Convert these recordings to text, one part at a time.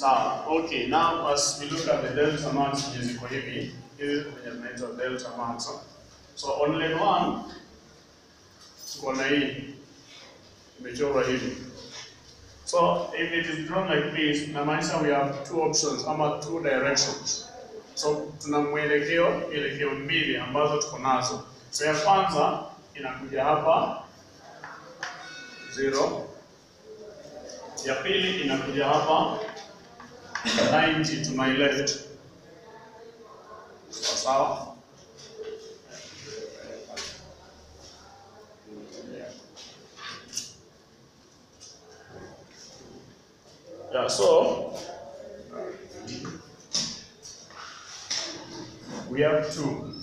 Sawa. Okay, now as we look at the delta marks zenye ziko hivi, hizi zenye zinaitwa delta marks. So on lane 1 tuko na hii imechorwa hivi. So if it is drawn like this, inamaanisha we have two options ama two directions. So tuna mwelekeo mielekeo mbili ambazo tuko nazo. So ya kwanza inakuja hapa zero, ya pili inakuja hapa 90 to my left. Sawa sawa. Yeah, so we have two.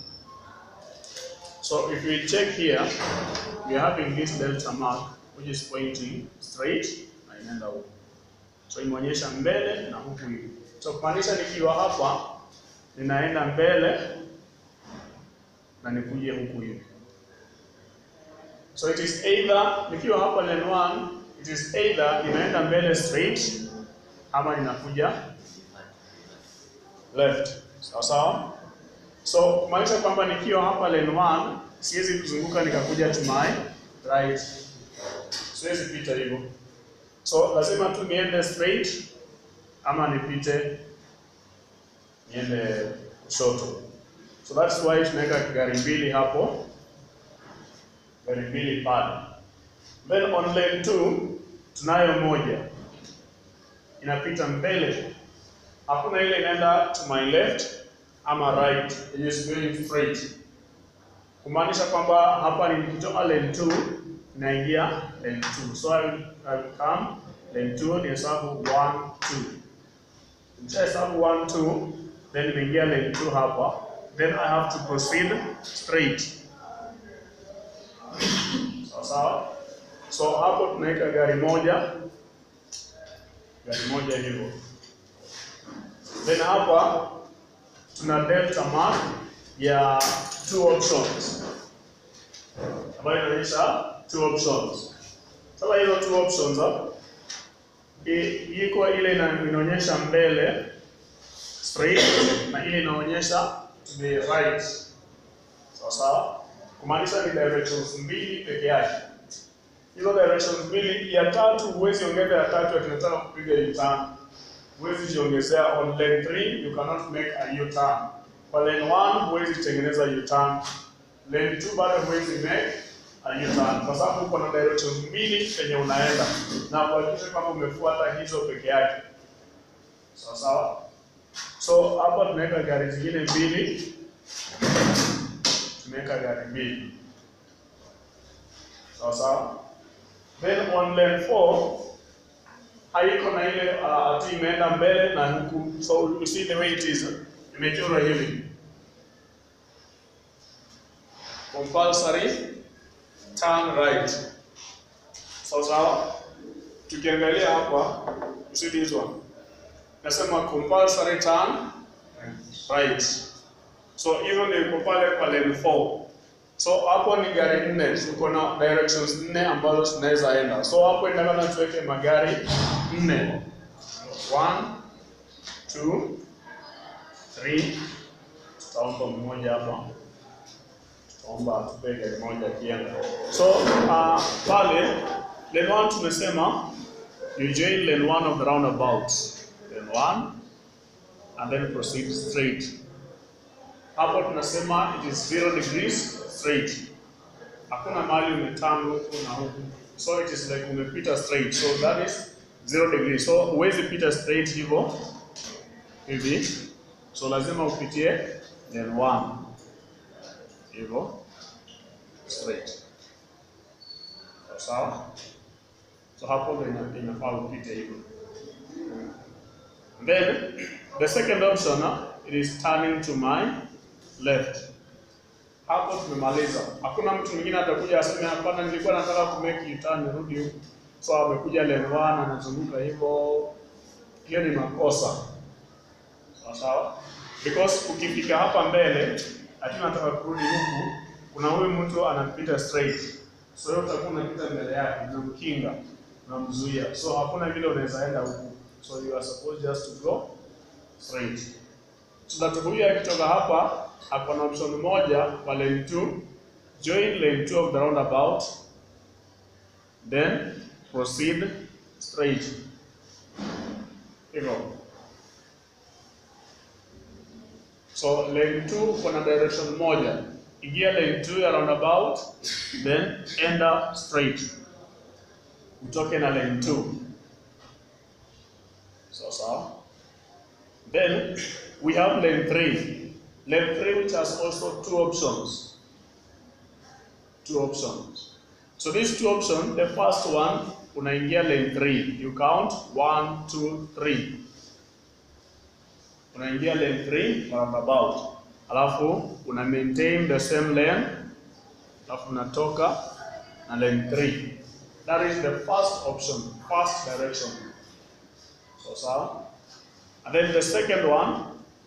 So if we check here, we are having this delta mark which is pointing straight na inaenda huku. So imeonyesha mbele na huku hivi. So kumaanisha nikiwa hapa ninaenda mbele na nikuje huku hivi. So it is either nikiwa hapa lane 1 it is either inaenda mbele straight ama inakuja left. Sawa sawa? So kumaanisha kwamba nikiwa hapa lane 1 siwezi kuzunguka nikakuja to my right. Siwezi pita hivyo. So lazima tu niende straight ama nipite niende kushoto. So that's why tunaweka gari mbili hapo, gari mbili pale. Then on lane 2 tunayo moja inapita mbele, hakuna ile inaenda to my left ama right, it is going straight, kumaanisha kwamba hapa nikitoka lane 2 naingia lane 2. So I will, I will come lane 2 ni hesabu 1 2. Nikisha hesabu 1 2 then nimeingia lane 2 hapa, then I have to proceed straight. Sawa sawa. So hapo tunaweka gari moja gari moja hivyo. Then hapa tuna delta mark ya two options ambayo inaonyesha two options. Sasa hizo two options hapo i- iko ile ina- inaonyesha mbele straight na ile inaonyesha to the right. Sawa sawa, kumaanisha ni directions mbili peke yake. Hizo directions mbili, ya tatu huwezi ongeza ya tatu ati unataka kupiga U-turn. Huwezi jiongezea on lane 3 you cannot make a U-turn. Kwa lane 1 huwezi tengeneza U-turn. Lane 2 bado huwezi make a U-turn kwa sababu uko na directions mbili penye unaenda na kuhakikisha kwamba umefuata hizo peke yake. Sawa sawa? So hapa tunaweka gari zingine mbili, tumeweka gari mbili. Sawa sawa? Then on lane 4 haiko na ile uh, ati imeenda mbele na huku, so you see the way it is, imechorwa hivi compulsory turn right. Sawa sawa? Tukiangalia hapa, you see this one, nasema compulsory turn right. So hizo ndio iko pale kwa lane 4. So hapo ni gari nne, tuko na directions nne ambazo tunaweza enda. So hapo inatakana tuweke magari nne. One, two, three. Tutaomba mmoja hapa, tutaomba atupe gari moja akienda. So uh, pale lane one tumesema you join lane one of the roundabout, lane one and then proceed straight. Hapo tunasema it is zero degrees straight. Hakuna mahali umeturn huku na huku. So it is like umepita straight. So that is zero degrees. So huwezi pita straight hivyo hivi. So lazima upitie lane one hivyo straight. Sawa sawa. So hapo ndio ina- inafaa upite hivyo. Then the second option uh, it is turning to my left. Hapo tumemaliza. Hakuna mtu mwingine atakuja aseme hapana, nilikuwa nataka ku make U-turn nirudi huku. So amekuja lane 1 anazunguka hivyo. Hiyo ni makosa. Sawa sawa? Because ukifika hapa mbele, ati nataka kurudi huku, kuna huyu mtu anapita straight. So wewe utakuwa unapita mbele yake, unamkinga, unamzuia. So hakuna vile unaweza enda huku. So you are supposed just to go straight. So that huyu akitoka hapa ako na option moja kwa lane 2, join lane 2 of the roundabout, then proceed straight. Hivyo. So lane 2 kuna direction moja. Ingia lane 2 ya roundabout, then enda straight. Utoke na lane 2. So sawa. Then we have lane 3. Lane 3 which has also two options. Two options. So these two options, the first one unaingia lane 3. You count 1 2 3. Unaingia lane 3 roundabout. Alafu una maintain the same lane. Alafu unatoka na lane 3. That is the first option, first direction. So sawa. And then the second one,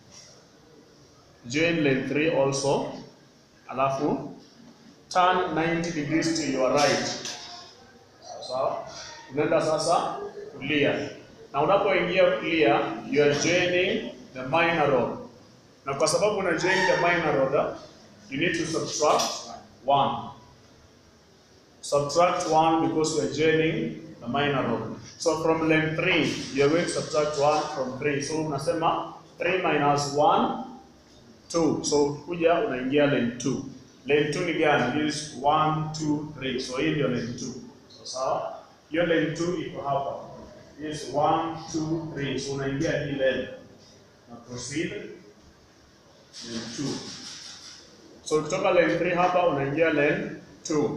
join lane 3 also. Alafu turn 90 degrees to your right. Sawa sawa. Unaenda sasa kulia. Na unapoingia kulia, you are joining the minor road. Na kwa sababu una join the minor road, you need to subtract 1. Subtract 1 because we are joining the minor road. So from lane 3, you are going to subtract 1 from 3. So unasema 3 minus 1, 2. So kuja unaingia lane 2. Lane 2 ni gani? This 1, 2, 3. So hii ndio lane 2. So sawa? Hiyo lane 2 iko hapa. This 1, 2, 3. So unaingia hii lane. Na proceed lane 2. So ukitoka lane 3 hapa unaingia lane 2.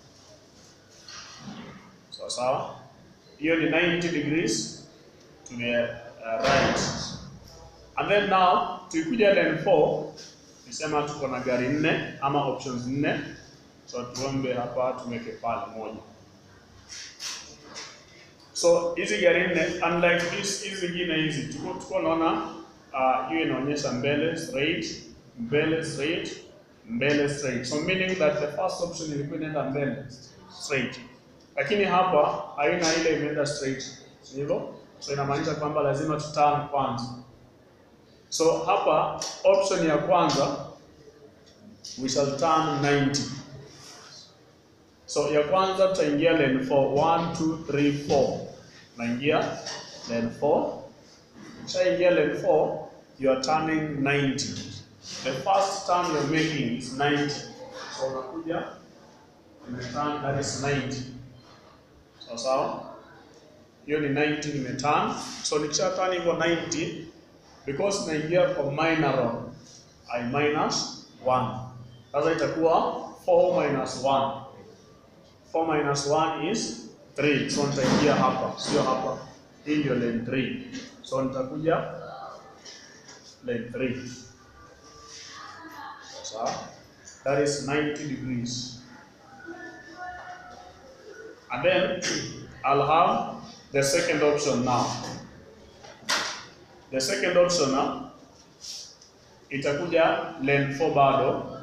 Sawa sawa? Hiyo ni 90 degrees to the uh, right. And then now tukikuja lane 4 nisema tuko na gari nne ama options nne. So tuombe hapa tumeke pale moja. So hizi gari nne unlike this hizi zingine hizi tuko tuko naona uh, hiyo inaonyesha mbele straight, mbele straight, mbele straight. So meaning that the first option ilikuwa inaenda mbele straight. Lakini hapa haina ile imeenda straight. Si hivyo? So inamaanisha kwamba lazima tuturn kwanza. So hapa option ya kwanza we shall turn 90. So ya kwanza tutaingia lane 4 1 2 3 4. Naingia lane 4. Ukishaingia lane 4 you are turning 90. The first turn you're making is 90. So unakuja umeturn that is 90. Sawa sawa? Hiyo ni 90 nimeturn. So nikisha turn hivyo 90 because naingia kwa minor road I minus 1. Sasa itakuwa 4 minus 1. 4 minus 1 is 3. So nitaingia hapa, sio hapa. Hii ndio lane 3. So nitakuja lane 3. Sawa? That is 90 degrees. And then I'll have the second option now. The second option now itakuja lane 4 bado.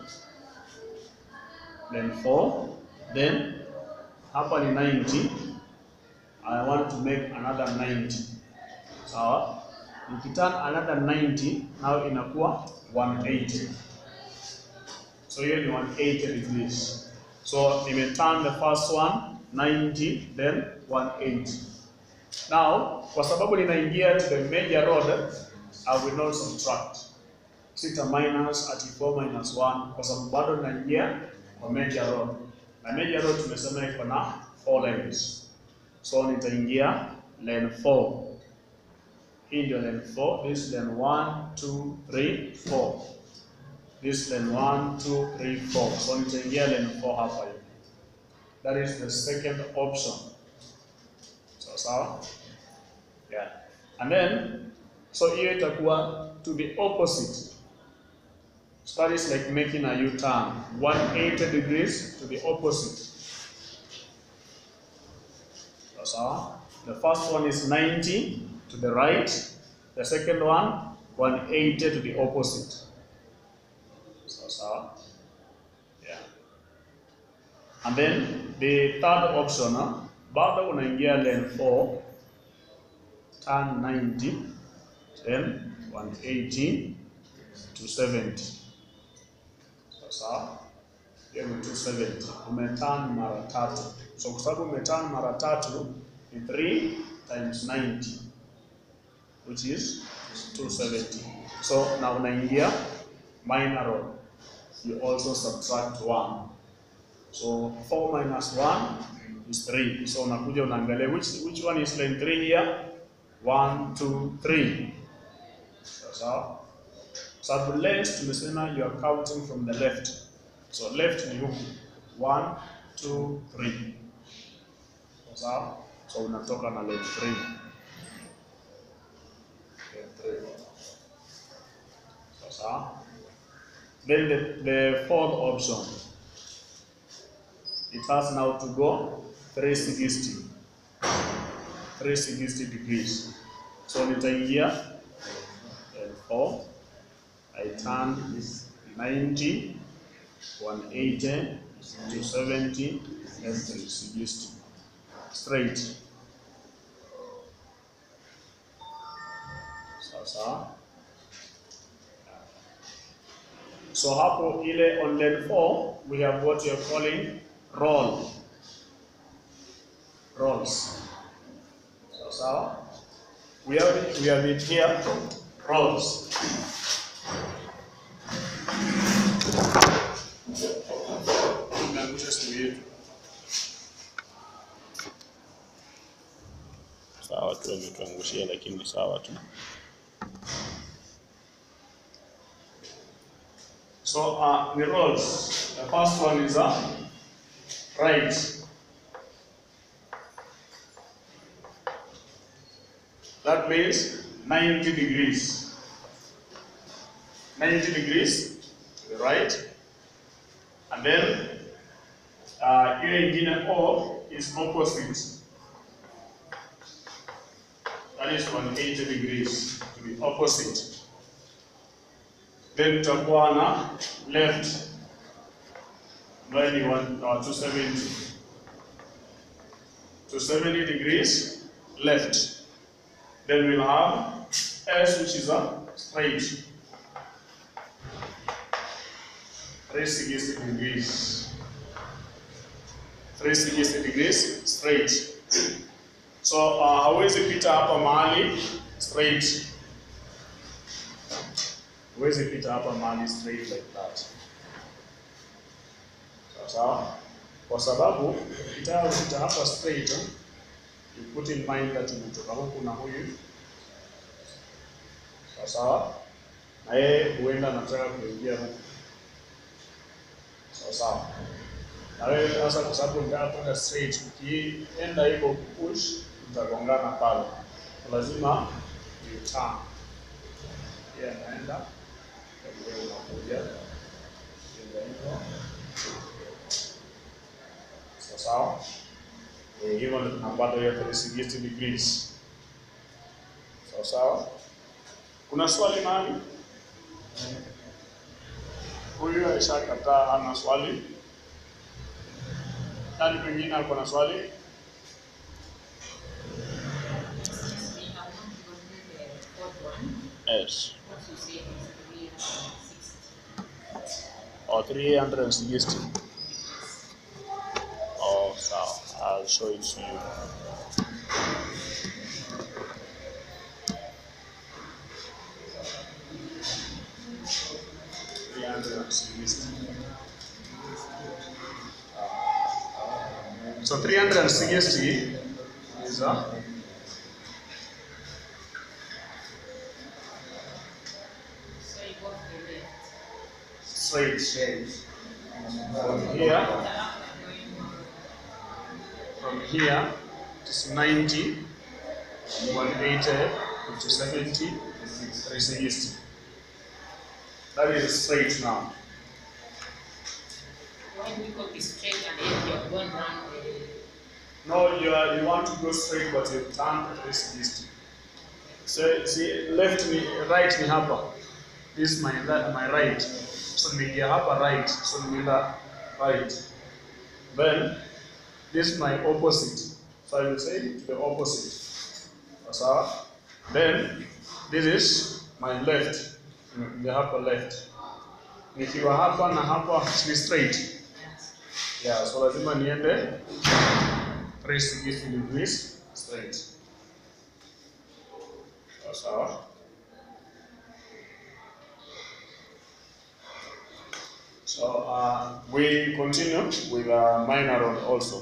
Lane 4 then hapa ni 90. I want to make another 90. Sawa? Nikiturn another 90 now inakuwa 180. So hiyo ni 180 degrees. So nimeturn the first one 90 then 180. Now, kwa sababu ninaingia to the major road, I will not subtract. Sita minus ati 4 minus 1 kwa sababu bado ninaingia kwa major road. Na major road tumesema iko na 4 lanes. So nitaingia lane 4. Hii ndio lane 4, this lane 1 2 3 4. This lane 1 2 3 4. So nitaingia lane 4 hapa hivi. That is the second option. So sawa? Yeah. And then so hiyo itakuwa to the opposite. So that is like making a U-turn, 180 degrees to the opposite. So sawa? The first one is 90 to the right. The second one 180 to the opposite. So sawa? Yeah. And then the third option, uh, bado unaingia lane 4 turn 90 then 180 270 sasa hiyo ni 270 umeturn mara tatu so kwa sababu umeturn mara tatu ni 3 times 90 which is 270 so na unaingia minor roll you also subtract 1 so 4 minus 1 is 3 so unakuja unaangalia which, which one is line 3 here 1 2 3 sasa sababu length tumesema you are counting from the left so left ni huku 1 2 3 sasa so unatoka na line 3 line 3 sasa then the, the fourth option it has now to go 360 360 degrees so nitaingia L4 I turn 90 180 270 F360 straight sasa so hapo ile on lane 4 we have what you are calling roll rolls sawa sawa we have it, we have it here rolls Tumeangusha simu yetu sawa tu ametuangushia lakini sawa tu so uh, the rolls the first one is uh, right that means 90 degrees 90 degrees to the right and then uh, ile ingine O is opposite that is 180 degrees to the opposite then tutakuwa na left ambayo ni one- uh, 270 270 degrees left then we'll have S which is a straight 360 degrees 360 degrees straight so uh, hawezi pita hapa mahali straight huwezi pita hapa mahali straight like that sawa sawa kwa sababu ukitaka kupita hapa straight eh, you put in mind that umetoka huku na huyu sawa sawa na yeye huenda anataka kuingia huku sawa sawa na wewe sasa kwa sababu unataka kwenda straight ukienda hivyo push mtagongana pale lazima you turn yeye anaenda wewe unakuja Jenga hivyo sawa sawa Eh, hivyo ndio tunapata hiyo 360 degrees sawa sawa kuna swali mahali huyu alishakataa ana swali nani mwingine ako na swali yes or 360 oh sawa I'll show it to you Three hundred and sixty. So 360 is a straight shape. From here, from here, it's 90, 180, 70, 360. That is straight now. When we go straight and then you're going round No, you are, you want to go straight but you turn 360. So see left ni right ni hapa. This is my le- my right. So nimeingia hapa right. So nimeenda right. Then this is my opposite. So I will say to the opposite. Sawa? Then this is my left, the upper left. Nikiwa hapa na hapa ni straight. Yes. Yeah, so lazima niende 360 degrees straight. Sawa sawa. So uh, we continue with uh, minor rod also.